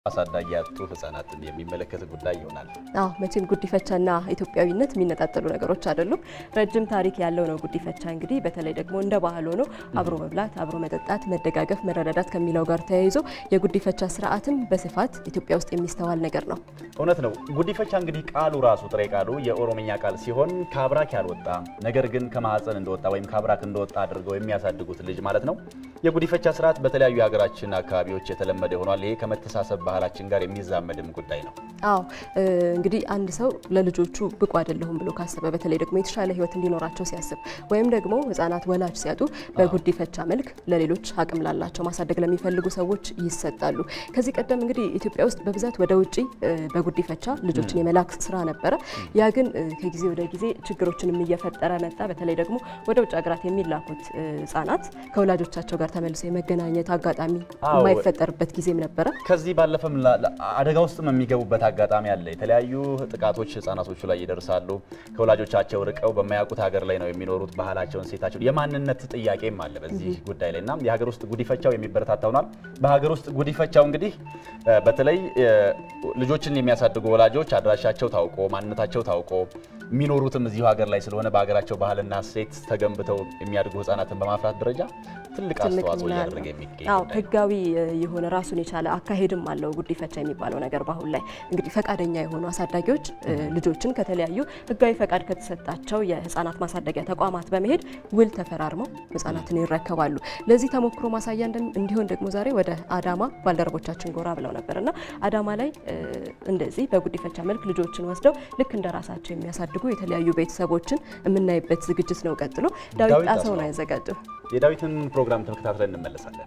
አሳዳጊ ያጡ ህጻናትን የሚመለከት ጉዳይ ይሆናል። አዎ መቼም ጉዲፈቻና ኢትዮጵያዊነት የሚነጣጠሉ ነገሮች አይደሉም። ረጅም ታሪክ ያለው ነው ጉዲፈቻ። እንግዲህ በተለይ ደግሞ እንደ ባህል ሆኖ አብሮ መብላት፣ አብሮ መጠጣት፣ መደጋገፍ፣ መረዳዳት ከሚለው ጋር ተያይዞ የጉዲፈቻ ስርዓትም በስፋት ኢትዮጵያ ውስጥ የሚስተዋል ነገር ነው። እውነት ነው። ጉዲፈቻ እንግዲህ ቃሉ ራሱ ጥሬ ቃሉ የኦሮምኛ ቃል ሲሆን ከአብራክ ያልወጣ ነገር ግን ከማህፀን እንደወጣ ወይም ከአብራክ እንደወጣ አድርገው የሚያሳድጉት ልጅ ማለት ነው። የጉዲፈቻ ስርዓት በተለያዩ የሀገራችን አካባቢዎች የተለመደ ሆኗል። ይሄ ከመተሳሰብ ባህላችን ጋር የሚዛመድም ጉዳይ ነው። አዎ እንግዲህ አንድ ሰው ለልጆቹ ብቁ አይደለሁም ብሎ ካሰበ በተለይ ደግሞ የተሻለ ሕይወት እንዲኖራቸው ሲያስብ ወይም ደግሞ ሕጻናት ወላጅ ሲያጡ በጉዲፈቻ መልክ ለሌሎች አቅም ላላቸው ማሳደግ ለሚፈልጉ ሰዎች ይሰጣሉ። ከዚህ ቀደም እንግዲህ ኢትዮጵያ ውስጥ በብዛት ወደ ውጭ በጉዲፈቻ ልጆችን የመላክ ስራ ነበረ። ያ ግን ከጊዜ ወደ ጊዜ ችግሮችንም እየፈጠረ መጣ። በተለይ ደግሞ ወደ ውጭ ሀገራት የሚላኩት ሕጻናት ከወላጆቻቸው ጋር ተመልሶ የመገናኘት አጋጣሚ የማይፈጠርበት ጊዜም ነበረ። ከዚህ ባለፈም አደጋ ውስጥም የሚገቡበት አጋጣሚ አለ። የተለያዩ ጥቃቶች ህጻናቶቹ ላይ ይደርሳሉ። ከወላጆቻቸው ርቀው በማያውቁት ሀገር ላይ ነው የሚኖሩት። ባህላቸውን፣ ሴታቸውን የማንነት ጥያቄም አለ በዚህ ጉዳይ ላይ እና የሀገር ውስጥ ጉዲፈቻው የሚበረታታ ሆኗል። በሀገር ውስጥ ጉዲፈቻው እንግዲህ በተለይ ልጆችን የሚያሳድጉ ወላጆች አድራሻቸው ታውቆ ማንነታቸው ታውቆ የሚኖሩትም እዚሁ ሀገር ላይ ስለሆነ በሀገራቸው ባህልና ሴት ተገንብተው የሚያድጉ ህጻናትን በማፍራት ደረጃ ትልቅ አስተዋጽኦ እያደረገ የሚገኝ አዎ ህጋዊ የሆነ ራሱን የቻለ አካሄድም አለው ጉዲፈቻ የሚባለው ነገር። በአሁን ላይ እንግዲህ ፈቃደኛ የሆኑ አሳዳጊዎች ልጆችን ከተለያዩ ህጋዊ ፈቃድ ከተሰጣቸው የህፃናት ማሳደጊያ ተቋማት በመሄድ ውል ተፈራርመው ህፃናትን ይረከባሉ። ለዚህ ተሞክሮ ማሳያ እንዲሆን ደግሞ ዛሬ ወደ አዳማ ባልደረቦቻችን ጎራ ብለው ነበር እና አዳማ ላይ እንደዚህ በጉዲፈቻ መልክ ልጆችን ወስደው ልክ እንደ ራሳቸው የሚያሳድጉ የተለያዩ ቤተሰቦችን የምናይበት ዝግጅት ነው። ቀጥሎ ዳዊት ጣሰው ነው ያዘጋጀው። የዳዊትን ፕሮግራም ተከታትለን እንመለሳለን።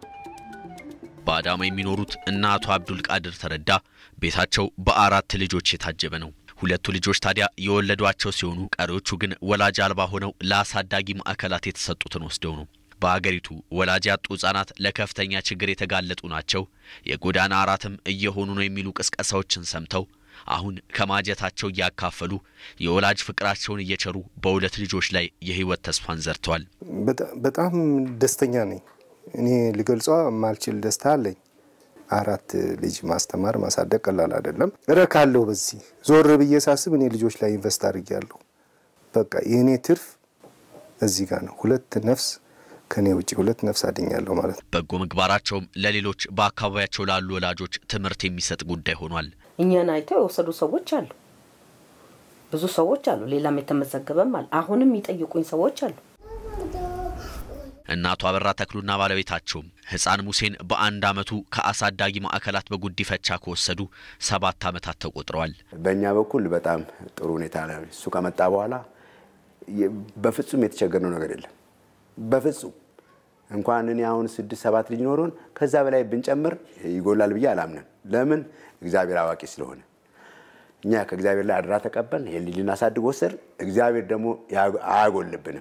በአዳማ የሚኖሩት እነ አቶ አብዱል ቃድር ተረዳ ቤታቸው በአራት ልጆች የታጀበ ነው። ሁለቱ ልጆች ታዲያ የወለዷቸው ሲሆኑ ቀሪዎቹ ግን ወላጅ አልባ ሆነው ለአሳዳጊ ማዕከላት የተሰጡትን ወስደው ነው። በአገሪቱ ወላጅ ያጡ ህጻናት ለከፍተኛ ችግር የተጋለጡ ናቸው፣ የጎዳና አራትም እየሆኑ ነው የሚሉ ቅስቀሳዎችን ሰምተው አሁን ከማጀታቸው እያካፈሉ የወላጅ ፍቅራቸውን እየቸሩ በሁለት ልጆች ላይ የህይወት ተስፋን ዘርተዋል። በጣም ደስተኛ ነኝ። እኔ ልገልጿ ማልችል ደስታ አለኝ። አራት ልጅ ማስተማር ማሳደግ ቀላል አይደለም። እረካለሁ። በዚህ ዞር ብዬ ሳስብ እኔ ልጆች ላይ ኢንቨስት አድርጌያለሁ። በቃ የእኔ ትርፍ እዚህ ጋር ነው። ሁለት ነፍስ ከኔ ውጭ ሁለት ነፍስ አድኛለሁ ማለት ነው። በጎ ምግባራቸውም ለሌሎች በአካባቢያቸው ላሉ ወላጆች ትምህርት የሚሰጥ ጉዳይ ሆኗል። እኛን አይተው የወሰዱ ሰዎች አሉ፣ ብዙ ሰዎች አሉ። ሌላም የተመዘገበም አለ። አሁንም የሚጠይቁኝ ሰዎች አሉ። እናቱ አበራ ተክሉና ባለቤታቸውም ህፃን ሙሴን በአንድ አመቱ ከአሳዳጊ ማዕከላት በጉዲፈቻ ከወሰዱ ሰባት ዓመታት ተቆጥረዋል። በእኛ በኩል በጣም ጥሩ ሁኔታ ነው። እሱ ከመጣ በኋላ በፍጹም የተቸገርነው ነገር የለም። በፍጹም እንኳን እኔ አሁን ስድስት ሰባት ልጅ ኖሮን ከዛ በላይ ብንጨምር ይጎላል ብዬ አላምንም። ለምን እግዚአብሔር አዋቂ ስለሆነ እኛ ከእግዚአብሔር ላይ አደራ ተቀበል ይሄን ልጅ ልናሳድግ ወሰድ፣ እግዚአብሔር ደግሞ አያጎልብንም።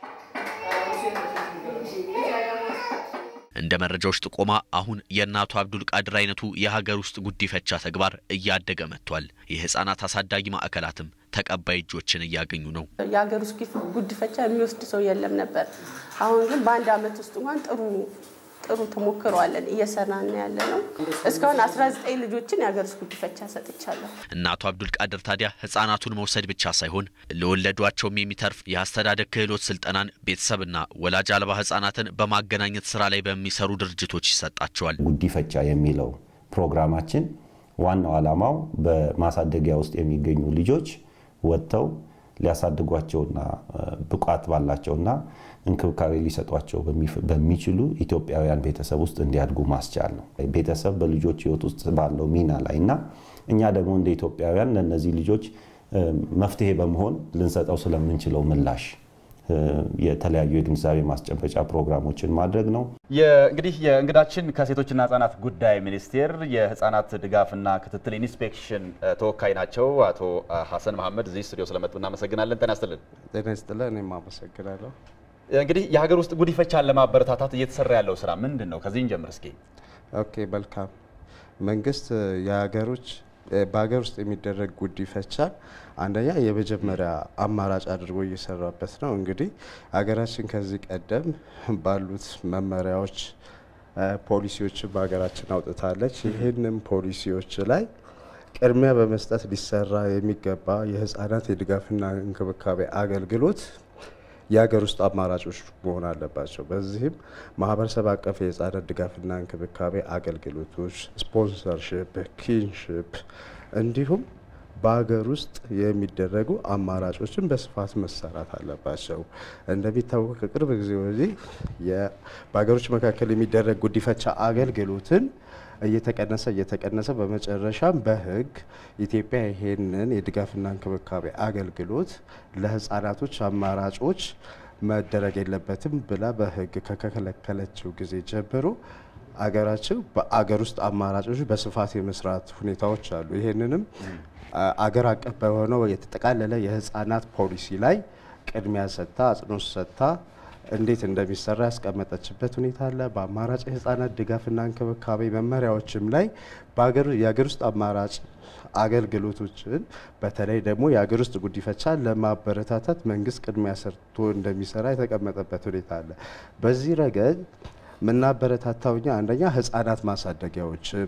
እንደ መረጃዎች ጥቆማ አሁን የእናቱ አብዱል ቃድር አይነቱ የሀገር ውስጥ ጉዲፈቻ ተግባር እያደገ መጥቷል። የህፃናት አሳዳጊ ማዕከላትም ተቀባይ እጆችን እያገኙ ነው። የሀገር ውስጥ ጉዲፈቻ የሚወስድ ሰው የለም ነበር። አሁን ግን በአንድ አመት ውስጥ እንኳን ጥሩ ጥሩ ተሞክሮ አለን እየሰራን ያለ ነው። እስካሁን 19 ልጆችን የሀገር ውስጥ ጉዲፈቻ ሰጥቻለሁ። እናቱ አብዱል ቃድር ታዲያ ህጻናቱን መውሰድ ብቻ ሳይሆን ለወለዷቸውም የሚተርፍ የአስተዳደግ ክህሎት ስልጠናን ቤተሰብና ወላጅ አልባ ህጻናትን በማገናኘት ስራ ላይ በሚሰሩ ድርጅቶች ይሰጣቸዋል። ጉዲፈቻ የሚለው ፕሮግራማችን ዋናው ዓላማው በማሳደጊያ ውስጥ የሚገኙ ልጆች ወጥተው ሊያሳድጓቸውና ብቃት ባላቸውና እንክብካቤ ሊሰጧቸው በሚችሉ ኢትዮጵያውያን ቤተሰብ ውስጥ እንዲያድጉ ማስቻል ነው። ቤተሰብ በልጆች ህይወት ውስጥ ባለው ሚና ላይ እና እኛ ደግሞ እንደ ኢትዮጵያውያን ለእነዚህ ልጆች መፍትሄ በመሆን ልንሰጠው ስለምንችለው ምላሽ የተለያዩ የግንዛቤ ማስጨበጫ ፕሮግራሞችን ማድረግ ነው። እንግዲህ የእንግዳችን ከሴቶችና ህጻናት ጉዳይ ሚኒስቴር የህጻናት ድጋፍና ክትትል ኢንስፔክሽን ተወካይ ናቸው። አቶ ሀሰን መሀመድ እዚህ ስቱዲዮ ስለመጡ እናመሰግናለን። ጤና ይስጥልን። ጤና ይስጥልን። እኔም አመሰግናለሁ። እንግዲህ የሀገር ውስጥ ጉዲፈቻን ለማበረታታት እየተሰራ ያለው ስራ ምንድን ነው? ከዚህ እንጀምር እስኪ። ኦኬ፣ መልካም። መንግስት የሀገሮች በሀገር ውስጥ የሚደረግ ጉዲፈቻ አንደኛ የመጀመሪያ አማራጭ አድርጎ እየሰራበት ነው። እንግዲህ ሀገራችን ከዚህ ቀደም ባሉት መመሪያዎች ፖሊሲዎችን በሀገራችን አውጥታለች። ይህንም ፖሊሲዎች ላይ ቅድሚያ በመስጠት ሊሰራ የሚገባ የህፃናት የድጋፍና እንክብካቤ አገልግሎት የሀገር ውስጥ አማራጮች መሆን አለባቸው። በዚህም ማህበረሰብ አቀፍ የህፃናት ድጋፍና እንክብካቤ አገልግሎቶች፣ ስፖንሰርሽፕ፣ ኪንሽፕ እንዲሁም በሀገር ውስጥ የሚደረጉ አማራጮችን በስፋት መሰራት አለባቸው። እንደሚታወቅ ከቅርብ ጊዜ ወዲህ በሀገሮች መካከል የሚደረግ ጉዲፈቻ አገልግሎትን እየተቀነሰ እየተቀነሰ በመጨረሻም በህግ ኢትዮጵያ ይሄንን የድጋፍና እንክብካቤ አገልግሎት ለህፃናቶች አማራጮች መደረግ የለበትም ብላ በህግ ከከለከለችው ጊዜ ጀምሮ አገራችን በአገር ውስጥ አማራጮች በስፋት የመስራት ሁኔታዎች አሉ። ይህንንም አገር አቀፍ በሆነው የተጠቃለለ የህፃናት ፖሊሲ ላይ ቅድሚያ ሰጥታ አጽንኦት ሰጥታ እንዴት እንደሚሰራ ያስቀመጠችበት ሁኔታ አለ። በአማራጭ የህፃናት ድጋፍና እንክብካቤ መመሪያዎችም ላይ የሀገር ውስጥ አማራጭ አገልግሎቶችን በተለይ ደግሞ የሀገር ውስጥ ጉዲፈቻን ለማበረታታት መንግስት ቅድሚያ ሰርቶ እንደሚሰራ የተቀመጠበት ሁኔታ አለ። በዚህ ረገድ የምናበረታታው እኛ አንደኛ ህፃናት ማሳደጊያዎችን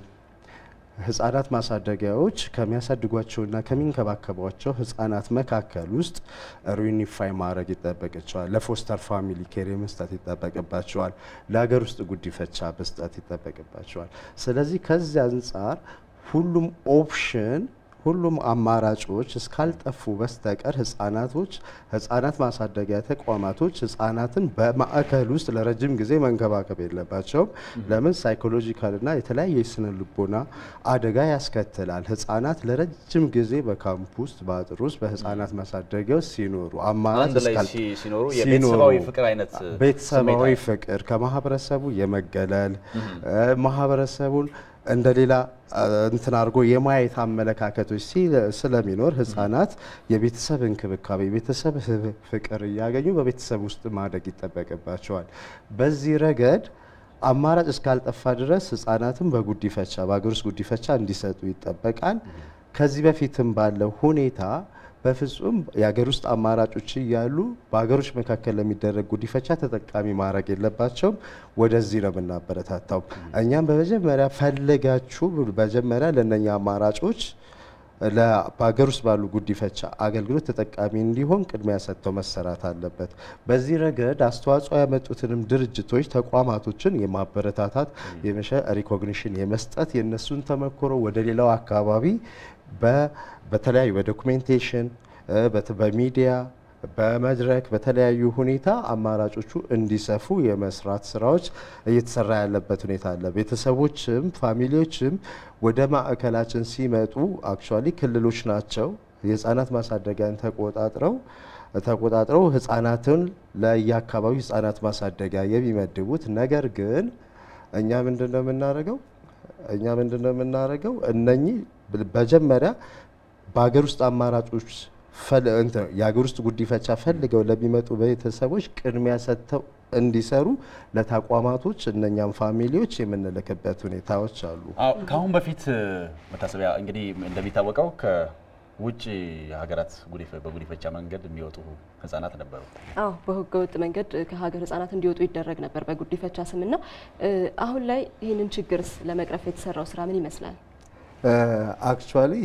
ህጻናት ማሳደጊያዎች ከሚያሳድጓቸውና ከሚንከባከቧቸው ህጻናት መካከል ውስጥ ሪዩኒፋይ ማድረግ ይጠበቅቸዋል። ለፎስተር ፋሚሊ ኬር መስጠት ይጠበቅባቸዋል። ለሀገር ውስጥ ጉዲፈቻ መስጠት ይጠበቅባቸዋል። ስለዚህ ከዚህ አንጻር ሁሉም ኦፕሽን ሁሉም አማራጮች እስካልጠፉ በስተቀር ህጻናቶች ህጻናት ማሳደጊያ ተቋማቶች ህጻናትን በማዕከል ውስጥ ለረጅም ጊዜ መንከባከብ የለባቸውም። ለምን ሳይኮሎጂካልና የተለያየ የስነ ልቦና አደጋ ያስከትላል። ህጻናት ለረጅም ጊዜ በካምፕ ውስጥ በአጥር ውስጥ በህጻናት ማሳደጊያ ውስጥ ሲኖሩ አማራጭ አንድ ላይ እስካል- ሲ- ሲኖሩ የቤተሰባዊ ፍቅር አይነት ቤተሰባዊ ስሜት ፍቅር ከማህበረሰቡ የመገለል ማህበረሰቡን እንደ ሌላ እንትን አድርጎ የማየት አመለካከቶች ሲ- ስለሚኖር ህጻናት የቤተሰብ እንክብካቤ የቤተሰብ ህ- ፍቅር እያገኙ በቤተሰብ ውስጥ ማደግ ይጠበቅባቸዋል። በዚህ ረገድ አማራጭ እስካልጠፋ ድረስ ህጻናትን በጉዲፈቻ በሀገር ውስጥ ጉዲፈቻ እንዲሰጡ ይጠበቃል። ከዚህ በፊትም ባለው ሁኔታ በፍጹም የሀገር ውስጥ አማራጮች እያሉ በሀገሮች መካከል ለሚደረግ ጉዲፈቻ ተጠቃሚ ማድረግ የለባቸውም። ወደዚህ ነው የምናበረታታው። እኛም በመጀመሪያ ፈልጋችሁ መጀመሪያ ለእነኛ አማራጮች ለ- በሀገር ውስጥ ባሉ ጉዲፈቻ አገልግሎት ተጠቃሚ እንዲሆን ቅድሚያ ሰጥተው መሰራት አለበት። በዚህ ረገድ አስተዋጽኦ ያመጡትንም ድርጅቶች፣ ተቋማቶችን የማበረታታት የመሸ ሪኮግኒሽን የመስጠት የእነሱን ተመክሮ ወደ ሌላው አካባቢ በ- በተለያዩ በዶኩሜንቴሽን እ፣ በት- በሚዲያ በመድረክ በተለያዩ ሁኔታ አማራጮቹ እንዲሰፉ የመስራት ስራዎች እየተሰራ ያለበት ሁኔታ አለ። ቤተሰቦችም ፋሚሊዎችም ወደ ማዕከላችን ሲመጡ አክቹዋሊ ክልሎች ናቸው የህፃናት ማሳደጊያን ተቆጣጥረው ተቆጣጥረው ህፃናትን ለየአካባቢው ህፃናት ማሳደጊያ የሚመድቡት ነገር ግን እኛ ምንድን ነው የምናደርገው? እኛ ምንድን ነው የምናደርገው? እነኚህ መጀመሪያ በሀገር ውስጥ አማራጮች ፈል- እንትን የሀገር ውስጥ ጉዲፈቻ ፈልገው ለሚመጡ ቤተሰቦች ቅድሚያ ሰጥተው እንዲሰሩ ለተቋማቶች እነኛም ፋሚሊዎች የምንልክበት ሁኔታዎች አሉ። አዎ ከአሁን በፊት መታሰቢያ እንግዲህ እንደሚታወቀው ከውጭ ሀገራት ጉዲፈ- በጉዲፈቻ መንገድ የሚወጡ ህጻናት ነበሩ። አዎ በህገ ወጥ መንገድ ከሀገር ህጻናት እንዲወጡ ይደረግ ነበር በጉዲፈቻ ስምና እ፣ አሁን ላይ ይህንን ችግርስ ለመቅረፍ የተሰራው ስራ ምን ይመስላል? አክቹዋሊ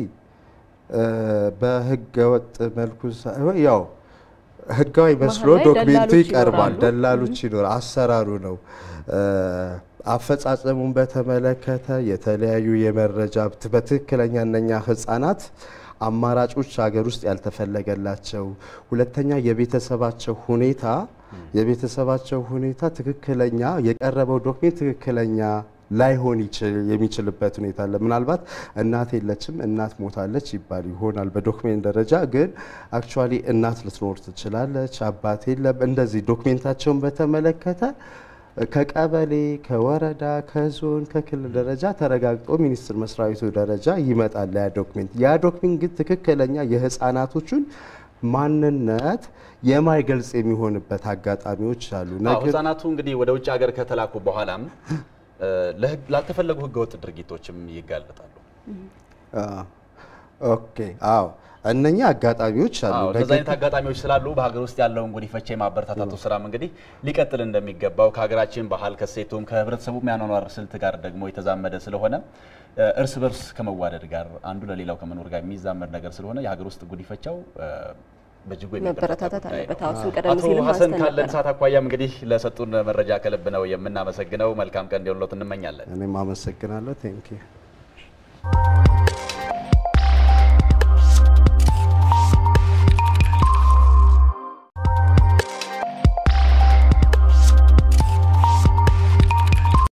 በህገ ወጥ መልኩ ሳይሆን ያው ህጋዊ መስሎ መሀል ላይ ዶክሜንቱ ደላሎች ይቀርባል። ይኖራሉ። ደላሎች ይኖር አሰራሩ ነው። እ፣ አፈጻጸሙን በተመለከተ የተለያዩ የመረጃ ት- በትክክለኛ እነኛ ህጻናት አማራጮች ሀገር ውስጥ ያልተፈለገላቸው፣ ሁለተኛ የቤተሰባቸው ሁኔታ የቤተሰባቸው ሁኔታ ትክክለኛ የቀረበው ዶክሜንት ትክክለኛ ላይሆን ይችል- የሚችልበት ሁኔታ አለ። ምናልባት እናት የለችም እናት ሞታለች ይባል ይሆናል በዶክሜንት ደረጃ ግን አክቹዋሊ እናት ልትኖር ትችላለች፣ አባት የለም። እንደዚህ ዶክሜንታቸውን በተመለከተ ከቀበሌ፣ ከወረዳ፣ ከዞን፣ ከክልል ደረጃ ተረጋግጦ ሚኒስቴር መስሪያ ቤቱ ደረጃ ይመጣል ያ ዶክሜንት። ያ ዶክሜንት ግን ትክክለኛ የህፃናቶቹን ማንነት የማይገልጽ የሚሆንበት አጋጣሚዎች አሉ። አዎ ነገር ህጻናቱ እንግዲህ ወደ ውጭ ሀገር ከተላኩ በኋላም እ፣ ለህግ- ላልተፈለጉ ህገወጥ ድርጊቶችም ይጋለጣሉ። አ፣ ኦኬ አዎ እነኛ አጋጣሚዎች አሉ። አዎ እንደዚህ ነገር አይነት አጋጣሚዎች ስላሉ በሀገር ውስጥ ያለውን ጉዲፈቻ የማበረታታቱ ስራም እንግዲህ ሊቀጥል እንደሚገባው ከሀገራችን ባህል ከሴቱም ከህብረተሰቡ የአኗኗር ስልት ጋር ደግሞ የተዛመደ ስለሆነ እ፣ እርስ በርስ ከመዋደድ ጋር አንዱ ለሌላው ከመኖር ጋር የሚዛመድ ነገር ስለሆነ የሀገር ውስጥ ጉዲፈቻው እ፣ በእጅጉ የሚበረታታ መበረታታት ጉዳይ ነው። አለበት። አዎ እሱን ቀደም አቶ ሲልም ሀሰን አንስተን ካለን ነበረ። ሰዓት አኳያም እንግዲህ ለሰጡን መረጃ ከልብ ነው የምናመሰግነው። መልካም ቀን እንዲሆንሎት እንመኛለን። እኔም አመሰግናለሁ። ቴንኪዩ